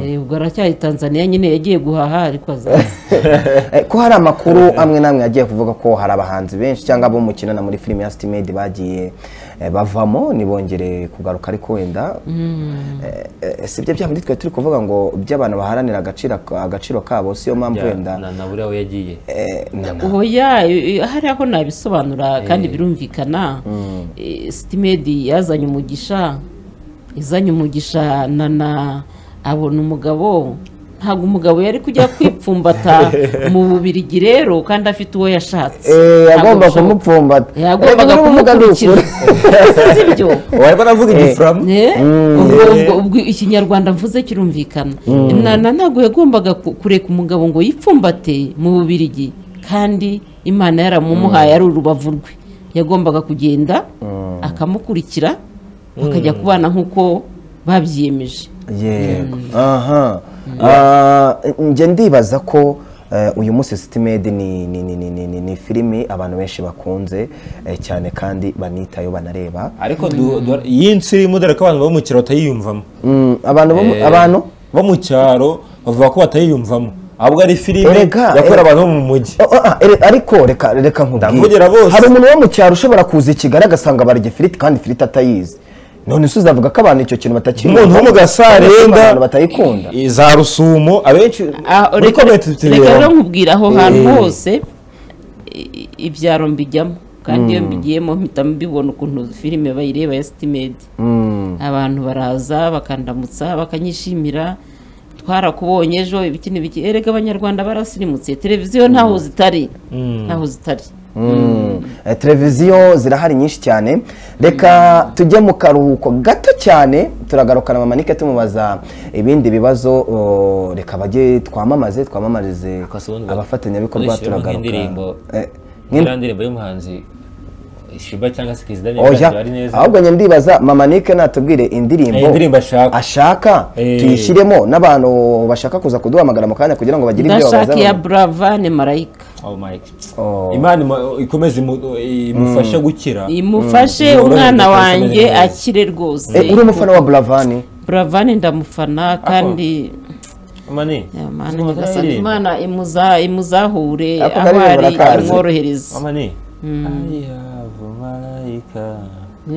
Eh, ubwo aracyari tanzaniya nyine yagiye guhaha ariko azaza Eh, ko hari amakuru amwe n'amwe yagiye kuvuga ko hari abahanzi benshi cyangwa abo mukina na muri filime ya sitimedi bagiye eh, bavamo ntibongere kugaruka ariko wenda Eh, eh, si ibyo byaba twe turi kuvuga ngo by'abantu baharanira agaciro agaciro kabo siyo mpamvu wenda na na buriya we yagiye eh, na- na- oya eh, hariya ko nabisobanura kandi birumvikana Eh, sitimedi yazanye umugisha izanye umugisha na na abona umugabo ntabwo umugabo yari kujya kwipfumbata mu bubirigi rero kandi afite uwo yashatse Eh, Ntabwo yagomba bishoboka. kumupfumbata yagombaga Reka n'ubumuga ni kumukurikira ukuri. si ibyo wareba navuga igifuramo Eh, ubwo- ubwo- ubwo ikinyarwanda mvuze kirumvikana Na- na- ntabwo yagombaga ku- kureka umugabo ngo yipfumbate mu bubirigi kandi imana yaramumuhaye ari urubavu rwe yagombaga kugenda akamukurikira bakajya kubana nk'uko babyiyemeje yego aha Ah, njye ndibaza ko eh, uyu munsi sitimedi ni ni ni ni ni ni ni filimi abantu benshi bakunze eh, cyane kandi banitayo banareba ariko du- du- iyi nsi irimo dore ko abantu bo mu cyaro batayiyumvamo Mm, abantu bo mu- abantu bo mu cyaro bavuga ko batayiyumvamo ahubwo ari filime Erega, yakorera erega. abantu bo mu mujyi Oh, ah, ah, ere- ariko reka reka nkubwire Ndavugira bose. hari umuntu wo mu cyaro ushobora kuza i Kigali agasanga barya ifiriti kandi ifiriti atayizi none se uzavuga ko abantu icyo kintu batakibona umuntu wo mu gasarenda abantu batayikunda za rusumo abenshi Ah, muri reka komenti reka rero tubibona nkubwira aho hantu Eh. hose i- ibyaro mbijyamo kandi iyo mbigiyemo mpita mbibona ukuntu filime bayireba ya sitimedi Mm. abantu baraza bakandamutsa bakanyishimira twarakubonye ejo ibiki n'ibiki erega abanyarwanda barasirimutse televiziyo ntaho zitari ntaho zitari Eh, televiziyo zirahari nyinshi cyane reka tujye mu karuhuko gato cyane turagarukana mama nike tumubaza ibindi bibazo o, reka bajye twamamaze twamamarize Kasobanura. abafatanyabikorwa Uzishyiramo turagaruka nk'indirimbo. Eh, nk'indi- iriya ndirimbo y'umuhanzi shiba cyangwa se perezida oya ari neza ahubwo njye ndibaza mama nike natubwire indirimbo Eh, indirimbo ashaka. ashaka Eh. tuyishyiremo n'abantu bashaka kuza kuduhamagara mu kanya kugira ngo bagire ibyo babaza ndashaka iya burava ni marayika oh mike Oh. imana imu- ikomeze imu- imufashe gukira imufashe Mm. umwana Yoroherwe wanjye kandi ameze neza. akire rwose Eh, uri umufana wa buravani buravani ndamufana kandi mani Imana Mama, nyagasani, aririmba. Imana imuza- imuzahure Ako aho karirimbo ari arakazi. imworohereze mama ni I have a marayika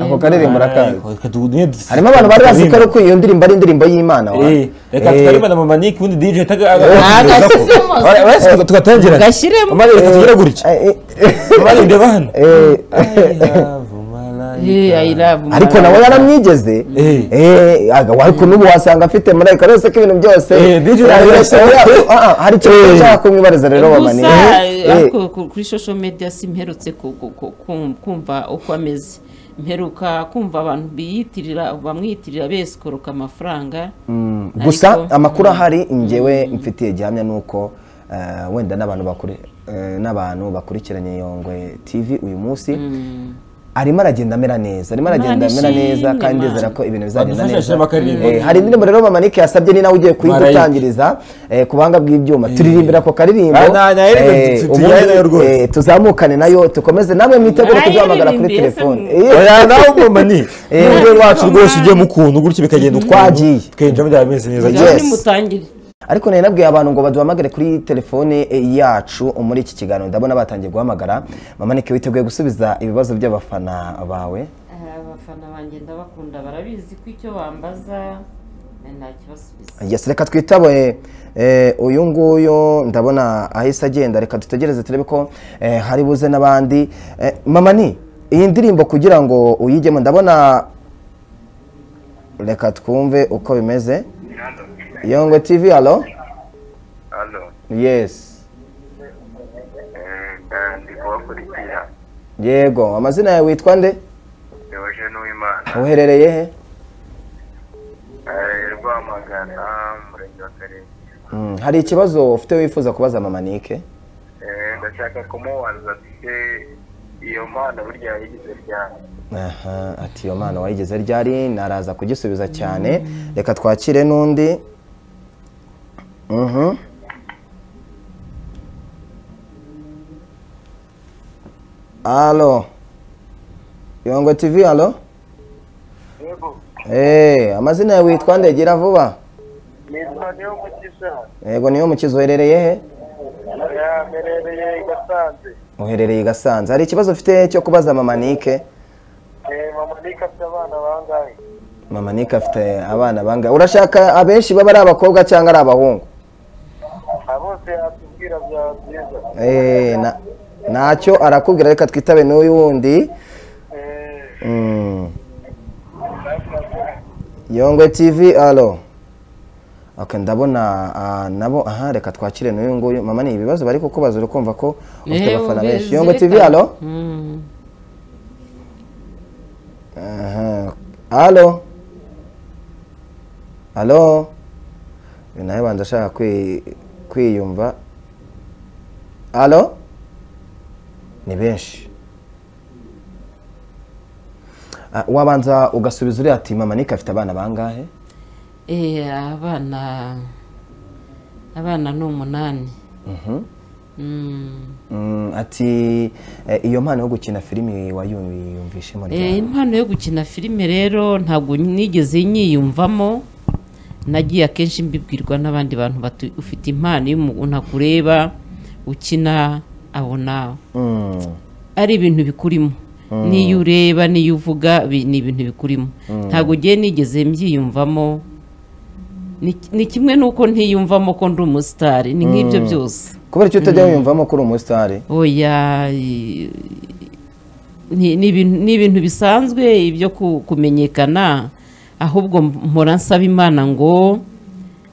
ako karirimbo urakazi Reka tu- niyo dusi- harimo abantu bari bazi ko turirimba. ariko iyo ndirimbo ari indirimbo y'imana wa Eh, reka Eh, tukareba na mama Nick ubundi DJ taga- agasizemo. Ora- ora- tuga- tugatangira gashyiremo. mama reka tugire gutya eh, eh, mama ni ndeba hano eh, I Yeah, have a marayika. I love ariko Imana. nawe yaramwigeze Eh. Eh, aga- wa- ariko n'ubu wasanga afite marayika rwose ko ibintu byose Eh, DJ Ah, arabirasa. eh, ah, ah, hari ikintu nshaka kumwibariza rero mama ni gusa Eh, eh, ariko ku- kuri social media simperutse ku- ku- ku- kum- kumva uko ameze mperuka kumva abantu biyitirira bamwiyitirira besikoroka amafaranga mm, gusa ariko- amakuru ahari ngewe mfitiye gihamya nuko eh, wenda n'abantu bakuri eh, n'abantu bakurikiranye yongwe tv uyu munsi arimo aragenda amera neza arimo aragenda amera neza ishimwe, kandi Mana. ndizera ko ibintu bizagenda Badufashe neza ashyiramo akaririmbo. Eh, hari indirimbo rero mama Nick yasabye ni nawe ugiye Marayika. kuyitangiriza ku buhanga bw'ibyuma turirimbira ako karirimbo Ah, na- na- Eh, tu- tu- ubundi, tujyane nayo rwose. eh, tuzamukane nayo tukomeze namwe mwitegure Marayika kuduhamagara kuri iririmbiye se telefone mu- Eh, oya nawe mama ni Eh. n'urwego rwacu rwose ujye mukunda gutya bikagenda ukuntu Twagiye. tukinjiramo byaba bimeze neza Yes. Mugabo nimutangire ariko nari nabwiye abantu ngo baduhamagare kuri telefone eh, yacu muri iki kiganiro ndabona batangiye guhamagara mama Nick witeguye gusubiza ibibazo by'abafana bawe abafana banjye ndabakunda barabizi ko icyo bambaza ntakibasubiza Yes, reka twitabe eh, uyu nguyu ndabona ahise agenda reka dutegereze turebe ko eh, hari buze n'abandi Eh, mama ni iyi ndirimbo kugira ngo uyigemo ndabona reka twumve uko bimeze Halo. yongwe tv halo Halo. yes Eh, nda- ndi kubakurikira yego amazina yawe witwa nde Theogene n'uwimana uherereye he Eh, rwamagana murenge wa karenge Mm, hari ikibazo ufite wifuza kubaza mama nike Eh, ndashaka kumubaza ati iyo mpano burya yayigize ryari aha ati iyo mpano wayigeze ryari naraza kugisubiza cyane reka twakire n'undi Mhm. alo yongwe tv alo yego Eh, amazina yawe witwa ndegera vuba nitwa niyo mukiza yego niyo mukizi uherereye he yamerereye i gasanze uherereye i gasanze hari ikibazo ufite cyo kubaza mama nike Eh, mama nika afite abana bangahe mama nike afite abana bangahe urashaka abenshi baba ari abakobwa cyangwa ari abahungu Aba bose yatubwira byaba byiza Eh, na- ntacyo arakubwira reka twitabe n'uyu wundi Eh, Mm. yongwe tv alo okay, ndabona ah, nabo aha reka twakire n'uyu nguyu mama ni ibibazo bari kukubaza uri kumva ko ufite Yewe, abafana benshi ubeze yongwe tv reka. alo Mm. Aha. alo alo Uyu nawe banza ashaka kwi- kwiyumva alo ni benshi Ah, wabanza ugasubiza uriya ati mama nike afite abana bangahe Eh, abana abana ni umunani Mm. Mm, ati eh, iyo mpano yo gukina filimi wayumvishemo Eh, ryari impano yo gukina filime rero ntabwo nigeze nyiyumvamo nagiye akenshi mbibwirwa n'abandi bantu bati ufite impano iyo umuntu akureba ukina abona Mm, ari ibintu bikurimo n'iyo ureba n'iyo uvuga bi- ni ibintu bikurimo ntabwo ugiye nigeze mbyiyumvamo Ni- ni kimwe n'uko ntiyumvamo ko ndi umusitari ni nk'ibyo byose kubera icyo utajya wiyumvamo ko uri umusitari oya i- ni ni ibintu- ni ibintu bisanzwe ibyo ku- kumenyekana ahubwo mpora nsaba imana ngo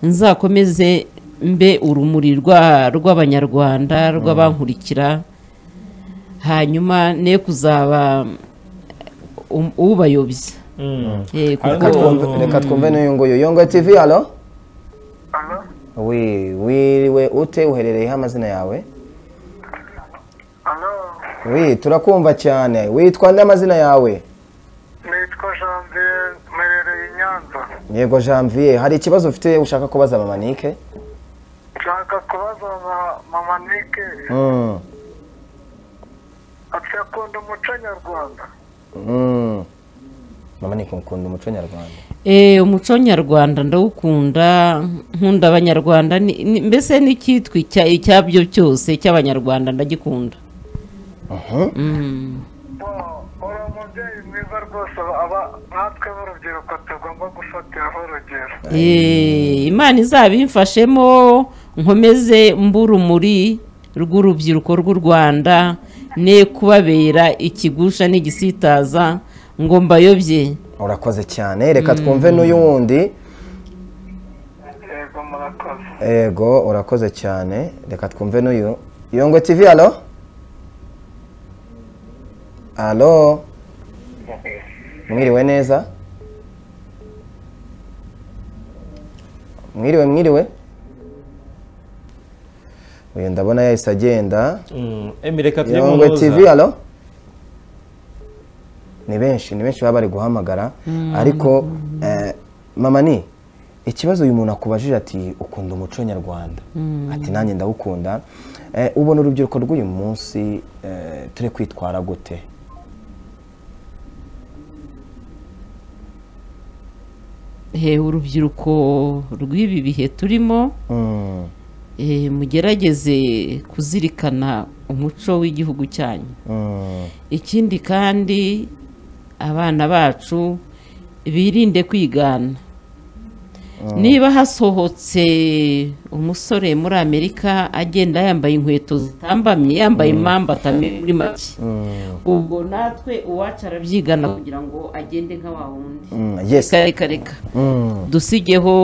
nzakomeze mbe urumuri rwa- rw'abanyarwanda rw'abankurikira hanyuma ne kuzaba um- ubayobya Eh, Hari reka kuko- n'umuntu- twumve- reka twumve n'uyu nguyu yongo tv halo Aha, wi wiriwe ute uherereyeho amazina yawe aha, wi turakumva cyane witwa n'amazina yawe nitwa Janvier mperereye i Nyanza yego janvier hari ikibazo ufite ushaka kubaza mama nike nshaka kubaza ma- mama Nike Mm, ati akunda umuco nyarwanda mm. mama nike mukunda umuco nyarwanda Eh, umuco nyarwanda ndawukunda nkunda abanyarwanda ni- ni- mbese n'icyitwa icya- icyabyo cyose cy'abanyarwanda ndagikunda Mm. Bo- uri umubyeyi mwiza rwose aba natwe b'urubyiruko tugomba gufatiraho urugero Eh, imana izabimfashemo nkomeze mburumuri rw'urubyiruko rw'u rwanda ne kubabera ikigusha n'igisitaza ngo mbayobye urakoze cyane reka twumve n'uyu wundi yego murakoze yego urakoze cyane reka twumve n'uyu yongo tv halo halo mwiriwe neza mwiriwe mwiriwe uyu ndabona yahise agenda emi reka tujye mu yongwe ntuza. tv halo ni benshi ni benshi baba bari guhamagara ariko eh, mama ni ikibazo uyu muntu akubajije ati ukunda umuco nyarwanda ati nanjye ndawukunda Eh, ubona urubyiruko rw'uyu munsi eh, turi kwitwara gute Eh, urubyiruko rw'ibi bihe turimo Mm, eh, mugerageze kuzirikana umuco w'igihugu cyanyu mm, ikindi kandi abana bacu birinde kwigana niba hasohotse umusore muri amerika agenda yambaye inkweto zitambamye yambaye impamvu atamenya muri make ubwo natwe uwacu arabyigana kugira ngo agende nka wa wundi mm, yes reka reka reka Mm, dusigeho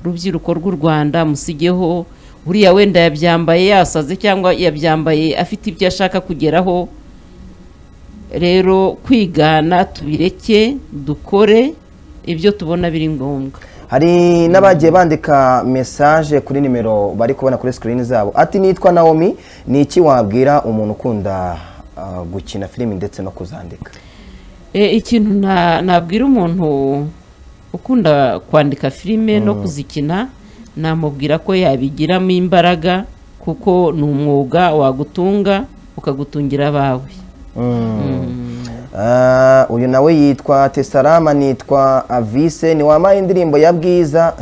rubyiruko rw'u rwanda musigeho uriya wenda yabyambaye yasaze cyangwa yabyambaye afite ibyo ashaka kugeraho rero kwigana tubireke dukore ibyo tubona biri ngombwa hari n'abagiye bandika message kuri nimero bari kubona kuri screen zabo ati nitwa naomi ni iki wabwira umuntu ukunda ah, gukina filimi ndetse no kuzandika E, ikintu na- nabwira umuntu ukunda kwandika filime no kuzikina namubwira ko yabigiramo imbaraga kuko ni umwuga wagutunga ukagutungira abawe Ah, uyu nawe yitwa tesarama nitwa avise ni wamaye indirimbo ya bwiza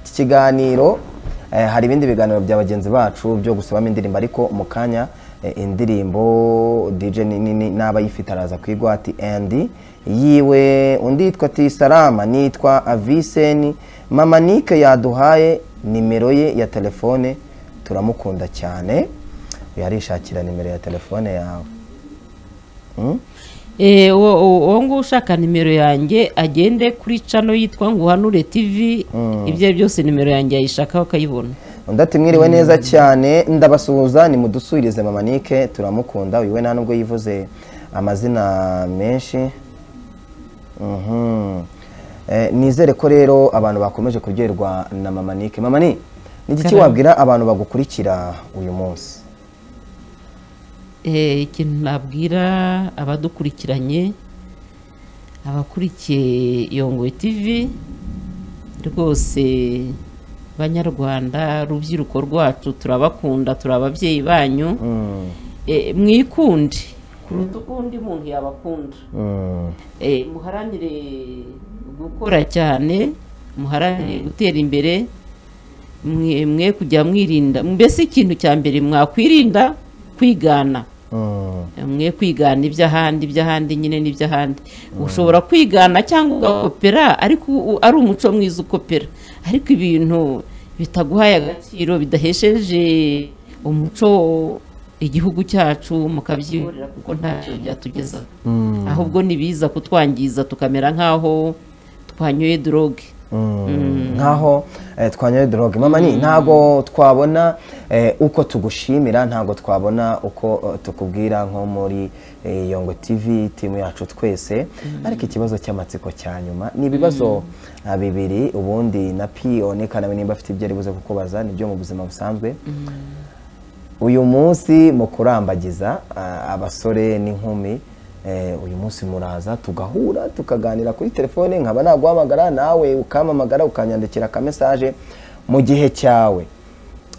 iki kiganiro eh, hari ibindi biganiro bya bagenzi bacu byo gusabamo indirimbo ariko mu kanya eh, indirimbo dj ni nini n'abayifite araza kwigwa ati andy yiwe undi yitwa tesarama nitwa avise mama nike yaduhaye nimero ye ya telefone turamukunda cyane yarishakira nimero ya telefone yawe Mm? E, uwo uwo nguwo ushaka nimero yanjye agende kuri cano yitwa nguhanure tv ibyo ari byo byose nimero yanjye yayishakaho akayibona undi ati mwiriwe neza cyane ndabasuhuza ni mudusubirize mama nike turamukunda uyu we nta nubwo yivuze amazina menshi Mhm. Eh, nizere ko rero abantu bakomeje kuryoherwa na mama nike mama ni n'iki Karame. wabwira abantu bagukurikira uyu munsi Eh, ikintu nabwira abadukurikiranye abakurikiye yongoye tv rwose banyarwanda rubyiruko rwacu turabakunda turi ababyeyi banyu Mm, Eh, mwikunde kuruta uko undi muntu yabakunda mm, Eh, muharanire gukora cyane muharanire gutera imbere mwe mwe kujya mwirinda mbese ikintu cya mbere mwakwirinda kwigana mwe kwigana iby'ahandi iby'ahandi nyine n'iby'ahandi ushobora kwigana cyangwa ugakopera ariko u- ari umuco mwiza ukopera ariko ibintu bitaguhaye agaciro bidahesheje umuco igihugu cyacu mukabyiburira kuko ntacyo byatugezaho ahubwo nibiza kutwangiza tukamera nk'aho twanyoye droge nkaho eh, twanyoye doroge mama ni ntabwo twabona eh, uko tugushimira ntabwo twabona uko eh, tukubwira nko muri eh, yongo tv timu yacu twese ariko ikibazo cy'amatsiko cya nyuma ni ibibazo ah, bibiri ubundi na piyone kanawe nimba afite ibyo ari buze kukubaza nibyo mu buzima busanzwe uyu munsi mu kurambagiza ah, abasore n'inkumi eh, uyu munsi muraza tugahura tukaganira kuri telefone nkaba naguhamagara nawe ukampamagara ukanyandikira akamesaje mu gihe cyawe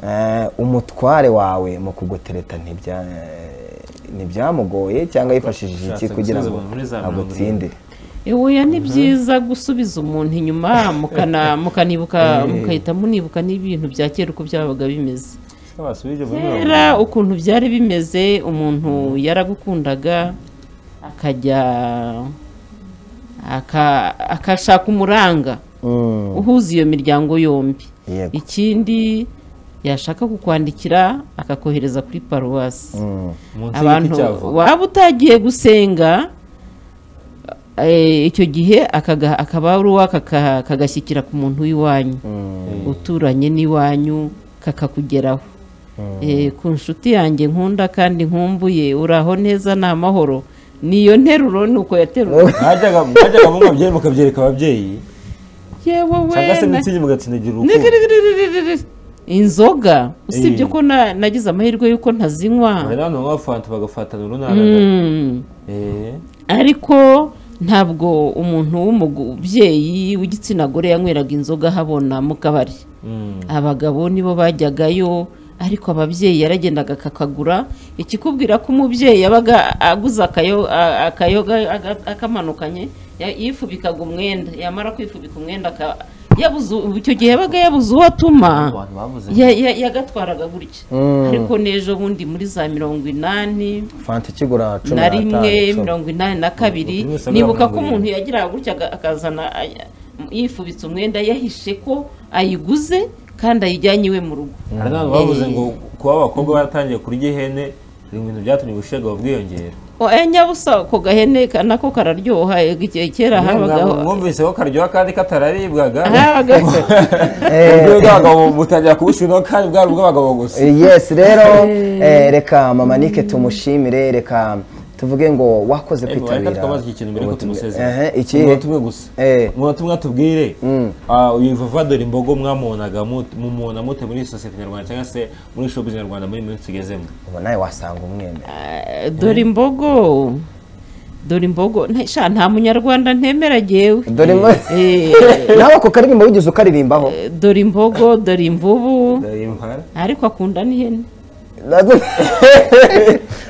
Eh, umutware wawe mu kugutereta ntibya- ntibyamugoye cyangwa yifashishije iki Ushatse kugira gusubiza ngo umuntu muri za mirongo irindwi. agutsindire Ewoya ni byiza gusubiza umuntu inyuma mukana mukanibuka mugahita munibuka n'ibintu bya kera uko byabaga bimeze Ese basubije muri mirongo kera ukuntu byari bimeze umuntu yaragukundaga akajya aka- akashaka umuranga Mm, uhuza iyo miryango yombi Yego. ikindi yashaka kukwandikira akakohereza kuri paruwasi mm, munsi y'igiti abantu cy'avoka waba utagiye gusenga eh, icyo gihe akaga- akabaruwa kaka- kagashyikira ku muntu w'iwanyu uturanye n'iwanyu kakakugeraho Eh, ku nshuti yanjye nkunda kandi nkumbuye uri aho neza ni amahoro niyo nteruro ni uko yaterura mwajyaga mwajyaga munywa byeri mukabyereka ababyeyi yewe we cyangwa se na- mitsingi mugatsindagira urukundo Nigirigirigirigiri. inzoga usibye Eh. ko na- nagize amahirwe y'uko ntazinywa hari n'abantu banywa fanta bagafatana urunana Mm. eh ariko ntabwo umuntu w'umubyeyi w'igitsina gore yanyweraga inzoga ahabona mu kabari mm. abagabo nibo bajyagayo ariko ababyeyi yaragendaga akakagura ikikubwira ko umubyeyi yabaga aguze akayo- a- akayoga aga- akamanukanye ya- yifubikaga umwenda yamara kwifubika umwenda aka- yabuze- icyo gihe yabaga yabuze uwo atuma abantu bavuze ya- ya- yagatwaraga gutya ariko n'ejo bundi muri za mirongo inani fanta ikigura cumi na rimwe icumi. mirongo inani na kabiri Rimwe saa nibuka mirongo ko irindwi. umuntu yagiraga gutya aga- akazana ay- yifubitse umwenda yahishe ko ayiguze kandi ayijyanye iwe mu rugo hari n'abantu bavuze ngo kuba abakobwa baratangiye kurya ihene biri mu bintu byatumye ubushyega bwiyongera oya nyabusa ako gahene ka- nako kararyoha e, ke- kera habagaho mwumvise ko karyoha kandi katararibwaga habagaho ubwenge bw'abagabo butangira kubushyiraho kandi bwari ubw'abagabo gusa yes rero eh, reka mama nike tumushimire reka tuvuge ngo wakoze Eh, reka kwitabira twamaze iki kintu mbere ko ubutumwa. tumusezera Ehe, iki umunota umwe gusa Eh. umunota umwe atubwire Mm. ah, uyu vavadori imbogo mwamubonaga mut- mumubona mute muri sosiyete nyarwanda cyangwa se muri shopu nyarwanda muri minsi tugezemo ubu nawe wasanga umwembe Eh, dore imbogo dore imbogo nta sha, nta munyarwanda ntemera jyewe dore mwe Eh, nawe ako karirimbo wigeze ukaririmbaho dore imbogo dore imvubu ariko akunda n'ihene Nazo-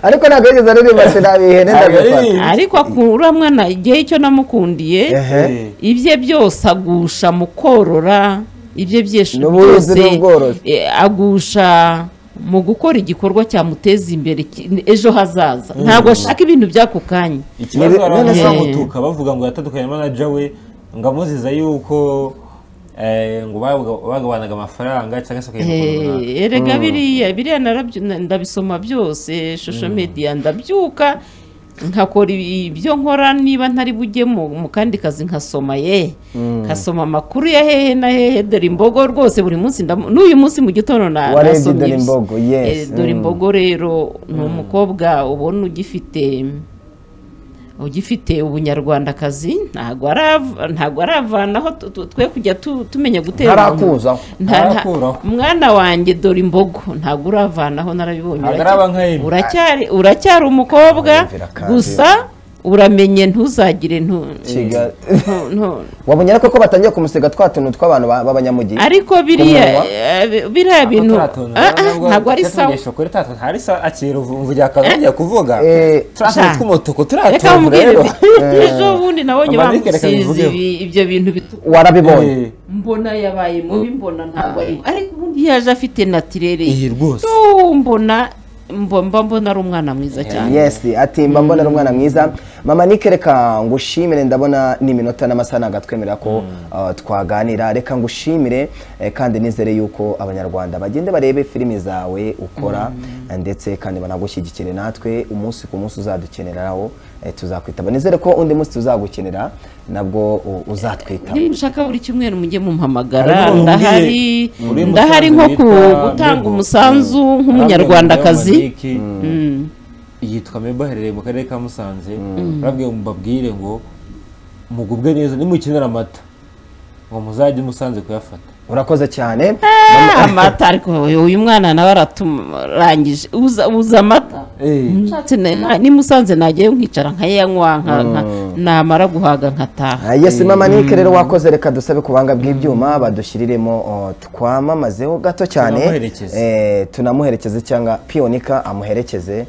ariko ntabwo yigeze aririmba sinabihene Aririmba. ariko akura mwana igihe icyo namukundiye Eh. ibye byose agusha mu korora ibye byinshi N'ubuhinzi n'ubworozi. eh, agusha mu gukora igikorwa cyamuteza imbere ki- ejo hazaza ntabwo ashaka ibintu by'ako kanya ikibazo Nebe- hari none abantu se- bamutuka bavuga ngo yatandukanye manager we ngo amuziza yuko eh, ngo baga- bagabanaga amafaranga cyangwa se bakajya mu kuntu runaka. Eh, erega biriya biriya narabyo- na- ndabisoma byose shosho media ndabyuka nkakora ibi- ibyo nkora niba ntari bujye mu mu kandi kazi nkasoma ye nkasoma amakuru ya hehe na hehe dore imbogo rwose buri munsi ndamu- n'uyu munsi mu gitondo na- Warebye nasomye Dore ibyo. Imbogo, yes. Eh, dore Mm. imbogo rero ni umukobwa ubona ugifite ugifite ubunyarwandakazi ntabwo arava- ntabwo aravanaho tu- tu- twe kujya tu- tumenya gutera Ntarakuzaho. Nta- nta- Ntarakuraho. mwana wanjye dore imbogo ntabwo uravanaho narabibonye Ntabwo uracyari- araba nka Amy. uracyari uracyari umukobwa Arumvira kandi. gusa uramenye ntuzagire ntu Kigali. ntu- ntu- wabonye ariko ko batangiye kumusiga twa tuntu tw'abantu ba- b'abanyamugi ariko biriya Ku munwa? eh, biriya bintu Ah, ah, ntabwo ari sawa ntari sawa akira umvugira akazi agiye kuvuga Eh, turatuntu sha. tw'umutuku reka turatuntu mubwire rero bi- ejo bundi nabonye Mama, reka- reka bamusize bivugeho. ibi- ibyo bintu bitukura warabibonye Eh, mbona yabaye mubi mbona ntabwo ari ariko ubundi yaje afite natirere iyi rwose Yo, mbona mbo- mba mbona ari umwana mwiza cyane yesi ati mba mbona ari umwana mwiza mama nike reka ngushimire ndabona n'iminota n'amasaha ntabwo atwemerera ko uh, twaganira reka ngushimire eh, kandi nizere yuko abanyarwanda bagende barebe filimi zawe ukora eh, ndetse kandi banagushyigikire natwe umunsi ku munsi uzadukeneraho eh, tuzakwitaba nizere ko undi munsi tuzagukenera nabwo u- uzatwitaba niba mushaka buri cyumweru mujye mumpamagara Ariko ndahari umbwiye, uri ndahari nko Musanze ku witwa gutanga Mebo. umusanzu Mm. nk'umunyarwandakazi Arababwira ngo njyewe Maniki, yitwa mebo aherereye mu karere ka musanze arababwira ngo mbabwire ngo mugubwe neza nimukenera amata ngo muzajye musanze kuyafata urakoze cyane Ah, amata ariko uyu- uyu mwana nawe araturangije uza uza amata Eh. Nshatse na- na- nimusanze najyayo nkicara nkayanywa nka- nka- namara guhaga nkataha Ah, Yes mama nike rero wakoze reka dusabe ku buhanga bw'ibyuma badushyiriremo oh, twamamazeho gato cyane Tunamuherekeze. Eh, tunamuherekeze cyangwa piyonika amuherekeze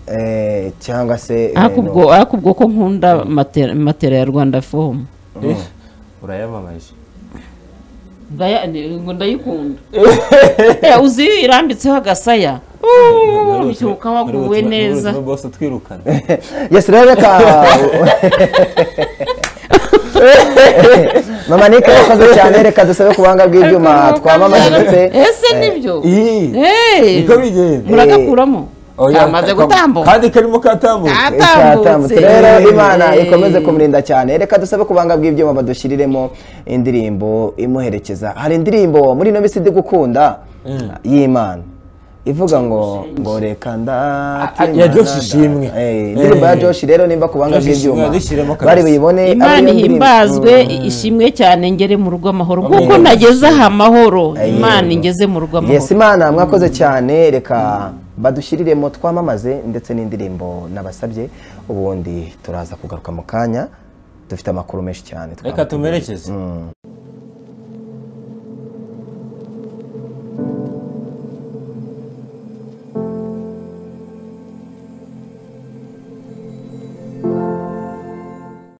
Eh, cyangwa se eh, ariko no- ubwo ariko ubwo ko nkunda matera matera ya rwanda fomu Eh, urayamamaje Ndaya- ni- ngo ndayikunda Eh, uzi iyo irambitseho agasaya Ntarutwe- ubyuka waguwe ntarutwe- neza ntarutwe bose twirukana yes rero reka mama nike wakoze cyane reka dusabe ku buhanga bw'ibyuma twamamaze ndetse ese nibyo Ih, Eh, niko bigenda muragakuramo Oya, kamaze kama- gutambuka kandi karimo katambutse katambutse Yatambutse. rero imana ikomeze kumurinda cyane reka dusabe ku buhanga bw'ibyuma badushyiriremo indirimbo imuherekeza hari indirimbo muri ino minsi ndi gukunda y'imana ivuga ngo ngo reka Ah, ndati ya Josh Ishimwe. indirimbo ya joshi rero nimba ku buhanga Josh Ishimwe bw'ibyuma yadushyiremo kabisa. bari buyibone abe imana iyo ndirimbo. ihimbazwe ishimwe cyane ngere mu rugo amahoro Amen. kuko nageze aha amahoro Amen. imana ingeze mu rugo yes amahoro imana mwakoze cyane reka badushyiriremo twamamaze ndetse n'indirimbo nabasabye ubundi turaza kugaruka mu kanya dufite amakuru menshi cyane reka twabateguriye. tumerekeze